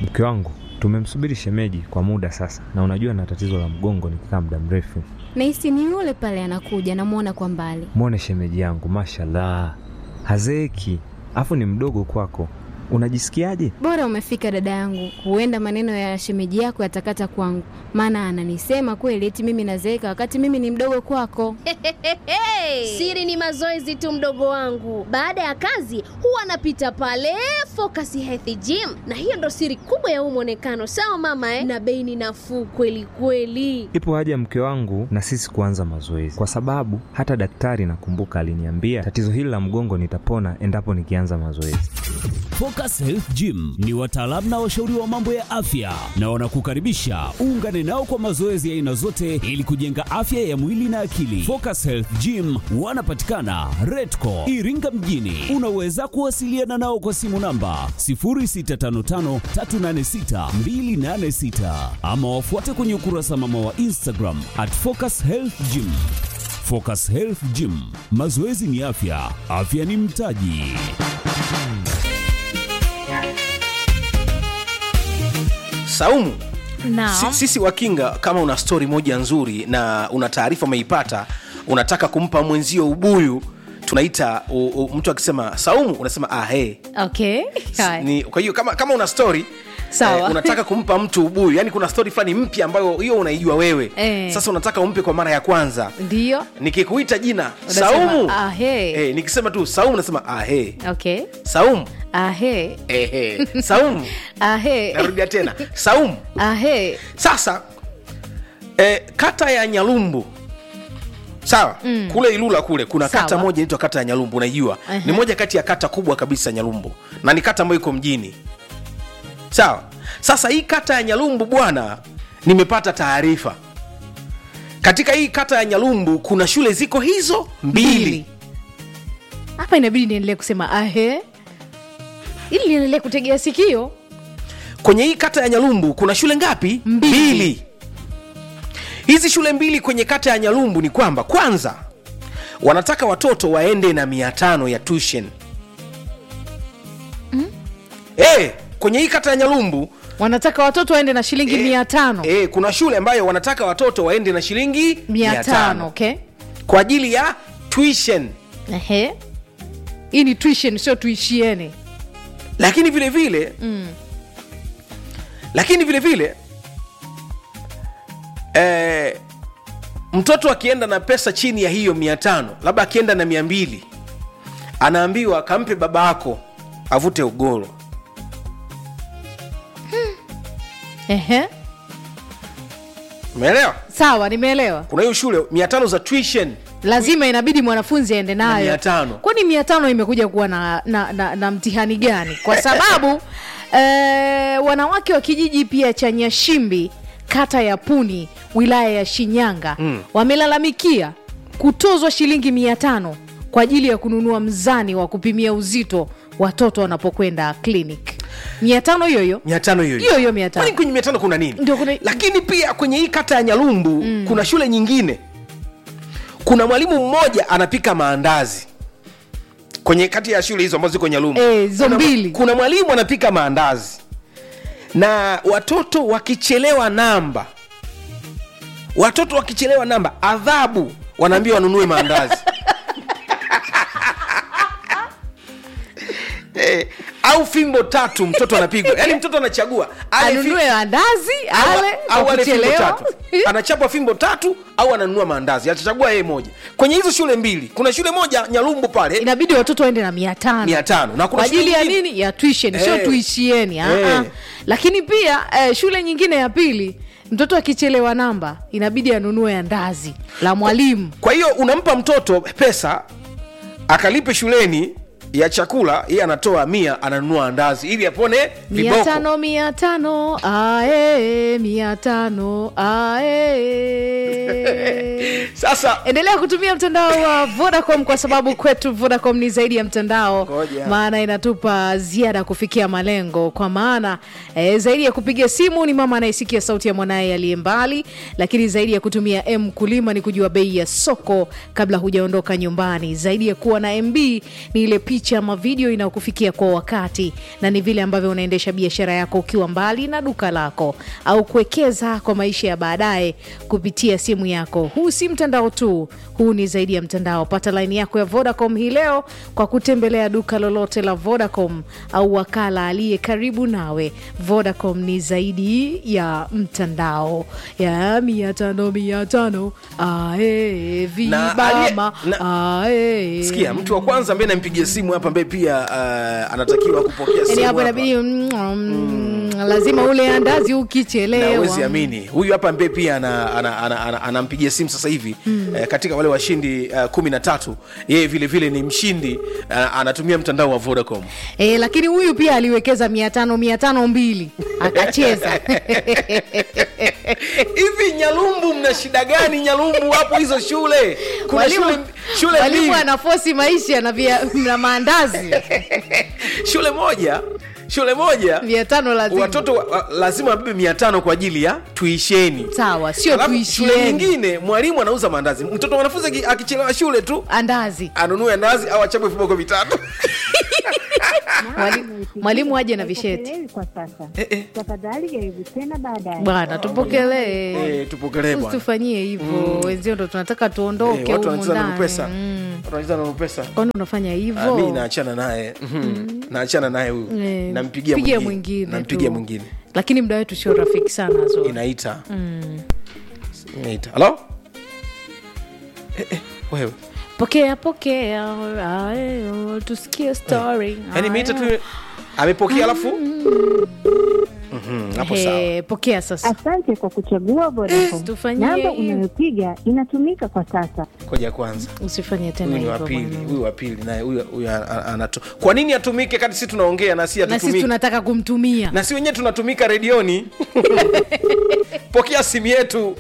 Mke wangu tumemsubiri shemeji kwa muda sasa, na unajua na tatizo la mgongo nikikaa muda mrefu. Nahisi ni yule pale anakuja, namwona kwa mbali. Mwone shemeji yangu, mashallah, hazeeki, afu ni mdogo kwako. Unajisikiaje? Bora umefika dada yangu, huenda maneno ya shemeji yako yatakata kwangu, maana ananisema kweli eti mimi nazeeka wakati mimi ni mdogo kwako. Siri ni mazoezi tu, mdogo wangu. Baada ya kazi huwa anapita pale Focus Health Gym, na hiyo ndo siri kubwa ya huu mwonekano. Sawa mama eh? Na bei ni nafuu kweli kweli. Ipo haja mke wangu na sisi kuanza mazoezi, kwa sababu hata daktari nakumbuka aliniambia tatizo hili la mgongo nitapona endapo nikianza mazoezi. Focus Health Gym ni wataalamu na washauri wa mambo ya afya na wanakukaribisha uungane nao kwa mazoezi ya aina zote ili kujenga afya ya mwili na akili. Focus Health Gym wanapatikana Redco Iringa mjini. Unaweza kuwasiliana nao kwa simu namba 0655386286 ama wafuate kwenye ukurasa mama wa Instagram at Focus Health Gym. Focus Health Gym, mazoezi ni afya, afya ni mtaji. Saumu, Naam. si- sisi wakinga, kama una stori moja nzuri na una taarifa umeipata, unataka kumpa mwenzio ubuyu, tunaita u, u, mtu akisema Saumu unasema ah, hey. Okay. Haya. Ni, kwa hiyo kama, kama una stori Sawa. unataka kumpa mtu ubuyu, yani kuna stori fulani mpya ambayo hiyo unaijua wewe Eh. sasa unataka umpe kwa mara ya kwanza. Ndio. Nikikuita jina Unasema, Saumu ah, hey. eh, nikisema tu Saumu nasema ah, hey. Okay. Saumu Ahe. eh, hey. Saumu Ahe. narudia tena Saumu Ahe. sasa eh, kata ya nyalumbu sawa mm. kule ilula kule kuna Sawa. kata moja inaitwa kata ya nyalumbu unaijua Aha. ni moja kati ya kata kubwa kabisa nyalumbu na ni kata ambayo iko mjini sawa sasa hii kata ya nyalumbu bwana nimepata taarifa katika hii kata ya nyalumbu kuna shule ziko hizo mbili, Mbili. Hapa inabidi niendelee kusema ahe ili niendelee kutegea sikio. kwenye hii kata ya nyalumbu kuna shule ngapi Mbili. hizi shule mbili kwenye kata ya nyalumbu ni kwamba kwanza wanataka watoto waende na mia tano ya tuition mm? e, kwenye hii kata ya nyalumbu Wanataka watoto waende na shilingi mia tano. e, kuna shule ambayo wanataka watoto waende na shilingi Mia tano, okay. kwa ajili ya tuition Ehe. Hii ni tuition sio tuishieni. lakini vile vile mm. lakini vile vile eh, mtoto akienda na pesa chini ya hiyo mia tano labda akienda na mia mbili anaambiwa kampe baba yako avute ugoro Ehe. umeelewa Sawa, nimeelewa. kuna hiyo shule mia tano za tuition Lazima inabidi mwanafunzi aende Na nayo. mia tano. Kwani mia tano imekuja kuwa na, na, na, na mtihani gani? Kwa sababu eh, wanawake wa kijiji pia cha Nyashimbi kata ya Puni wilaya ya Shinyanga mm. wamelalamikia kutozwa shilingi mia tano kwa ajili ya kununua mzani wa kupimia uzito watoto wanapokwenda clinic. mia tano hiyo hiyo mia tano hiyo hiyo hiyo mia tano Kwani kwenye mia tano kuna nini Ndio kuna- lakini pia kwenye hii kata ya nyalumbu mm. kuna shule nyingine kuna mwalimu mmoja anapika maandazi kwenye kati ya shule hizo ambazo ziko nyalumbu Eh, hizo kuna, mbili. kuna mwalimu anapika maandazi na watoto wakichelewa namba watoto wakichelewa namba adhabu wanaambia wanunue maandazi eh, au fimbo tatu mtoto anapigwa yaani mtoto anachagua ale fi- anunue andazi au- ale au kwa ale fimbo kuchelewa. tatu anachapa fimbo tatu au ananunua maandazi atachagua yeye moja kwenye hizo shule mbili kuna shule moja nyalumbu pale inabidi watoto waende na mia tano mia tano na kuna kwa ajili shule ya nyingine- nini ya tuition sio Eh. tuishieni ah, Eh. ah. lakini pia eh, shule nyingine ya pili mtoto akichelewa namba inabidi anunue andazi la mwalimu kwa hiyo unampa mtoto pesa akalipe shuleni ya chakula yeye anatoa mia ananunua andazi ili apone mia viboko tano mia tano ae mia tano ae sasa endelea kutumia mtandao wa vodacom kwa sababu kwetu vodacom ni zaidi ya mtandao Ngoja. maana inatupa ziada kufikia malengo kwa maana eh, zaidi ya kupiga simu ni mama anayesikia sauti ya mwanaye aliye mbali lakini zaidi ya kutumia m kulima ni kujua bei ya soko kabla hujaondoka nyumbani zaidi ya kuwa na mb ni ile picha picha ama video inayokufikia kwa wakati, na ni vile ambavyo unaendesha biashara yako ukiwa mbali na duka lako, au kuwekeza kwa maisha ya baadaye kupitia simu yako. Huu si mtandao tu, huu ni zaidi ya mtandao. Pata laini yako ya Vodacom hii leo kwa kutembelea duka lolote la Vodacom au wakala aliye karibu nawe. Vodacom ni zaidi ya mtandao ya mia tano mia tano ae vibama na- ae. sikia mtu wa kwanza ambaye nampigia simu hapa ambaye pia uh, anatakiwa kupokea Yaani simu hapo hapa. inabidi mm, mm, lazima ule andazi na ukichelewa uwezi amini huyu hapa ambaye pia anampigia ana, ana, ana, ana, anampigia simu sasa hivi eh, katika wale washindi uh, kumi na tatu yeye vile vile ni mshindi uh, anatumia mtandao wa vodacom E, lakini huyu pia aliwekeza mia tano mia tano mbili akacheza hivi nyalumbu mna shida gani nyalumbu hapo hizo shule kuna Mwalimu- shule, shule mwalimu mbili anafosi maisha na, via, na maandazi shule moja shule moja mia tano lazima watoto wa, wa, lazima wabebe mia tano kwa ajili ya tuisheni sawa sio Alafu shule tuishieni nyingine mwalimu anauza maandazi mtoto mwanafunzi aki- akichelewa shule tu andazi anunue ndazi au achapwe viboko vitatu Mwali- mwalimu aje na visheti Haipokelewi kwa sasa. Eh, eh. Tafadhali jaribu tena baadaye. bwana tupokelee Eh, tupokelee bwana usitufanyie hivyo wenzio ndo tunataka tuondoke Eh, watu humu wanacheza na ndani. pesa Mm. watu wanacheza na pesa kwani unafanya Ah, mi hivyo naachana naye Mhm. naachana naye huyu Eh, nampigia pigia mwingine mwingine nampigia tu. mwingine lakini muda wetu sio rafiki sana Zuri. inaita inaita halo eh, eh, wewe pokea pokea ayo, tusikie story yaani imeita tu amepokea alafu Mhm, hapo sawa He, pokea sasa Asante kwa kuchagua Vodacom. Tufanyie Namba hivi. unayopiga inatumika kwa sasa. koja kwanza usifanye tena huyu ni wa hivyo pili mwanangu. huyu wa pili naye huyu huyu a- a- anato kwa nini atumike kati si tunaongea na si na sisi atutumike tunataka kumtumia na si wenyewe tunatumika redioni pokea simu yetu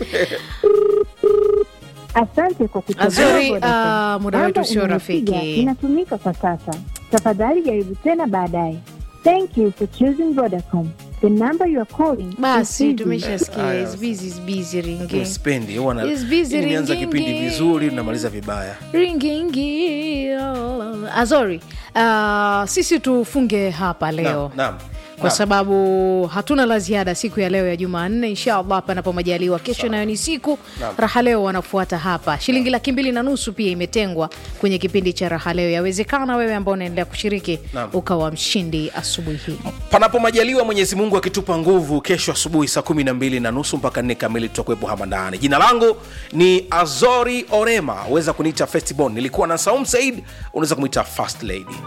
Asante kwa kuchagua Azuri, Vodacom. ah, muda wetu Namba sio unayopiga rafiki. Inatumika kwa sasa. Tafadhali jaribu tena baadaye. Thank you for choosing Vodacom. The number you are calling is basi busy. tumeshasikia Aya. is busy, is busy ringi spendi huwa na- Is busy Hii nimeanza ringing. kipindi vizuri tunamaliza vibaya ringingi azori uh, sisi tufunge hapa leo Naam, naam, kwa naam. sababu hatuna la ziada siku ya leo ya jumanne inshallah panapo majaliwa kesho nayo ni siku Naam. raha leo wanafuata hapa shilingi laki mbili na nusu pia imetengwa kwenye kipindi cha raha leo yawezekana wewe ambao unaendelea kushiriki Naam. ukawa mshindi asubuhi hii panapo majaliwa mwenyezi mungu akitupa nguvu kesho asubuhi saa kumi na mbili na nusu mpaka nne kamili tutakuwepo hapa ndani jina langu ni azori orema weza kuniita festibon nilikuwa na saum said unaweza kumwita fast lady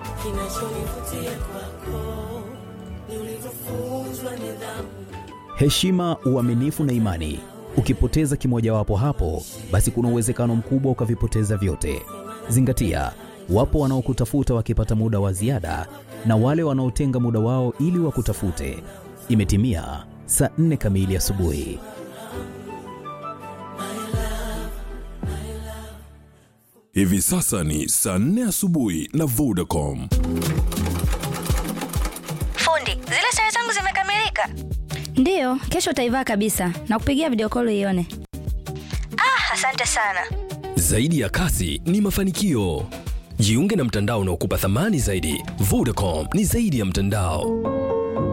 heshima, uaminifu na imani. Ukipoteza kimojawapo hapo, basi kuna uwezekano mkubwa ukavipoteza vyote. Zingatia, wapo wanaokutafuta wakipata muda wa ziada na wale wanaotenga muda wao ili wakutafute. Imetimia saa nne kamili asubuhi. Hivi sasa ni saa nne asubuhi na Vodacom. Fundi, zile sare zangu zimekamilika. Ndiyo, kesho utaivaa kabisa na kupigia video call ione. Ah, asante sana. Zaidi ya kasi ni mafanikio. Jiunge na mtandao unaokupa thamani zaidi. Vodacom ni zaidi ya mtandao.